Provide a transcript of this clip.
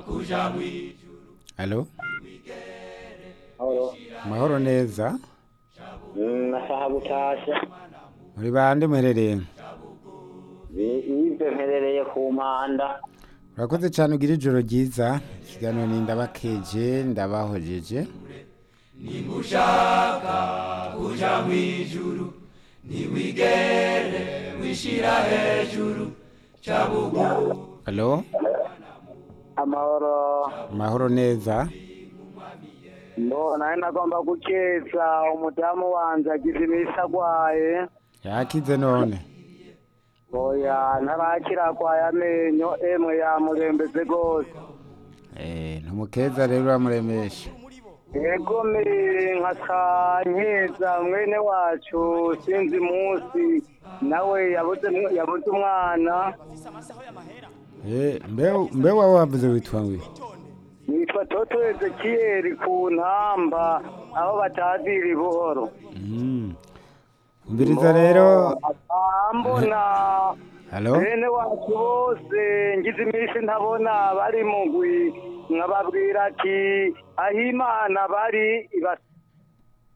Halo Mahoro. mahoro neza Nasaha gutasha. muri bande muherereye Ibe mperereye ku mpanda. urakoze cyane ugira ijoro ryiza ikiganiro ni ndabakeje ndabahojeje halo Amahoro. mahoro neza Mbo naye nagomba gukeza umudamu wanje agize iminsi agwaye. yakize none Oya ntarakira agwaye amenyo emwe yamurembeze gose. Eh, ntumukeza rero uramuremesha Yego me nka nkeza mwene wacu sinzi munsi nawe yabuze yabuze umwana Eh, mbe mbe wawe wavuze witwa ngwi nitwa Toto Ezekiel ku ntamba aho batazira buhoro Mm. umviriza rero ambona halo bene wacu bose ngize iminsi ntabona bari mugwi nkababwira ati aho imana bari ibas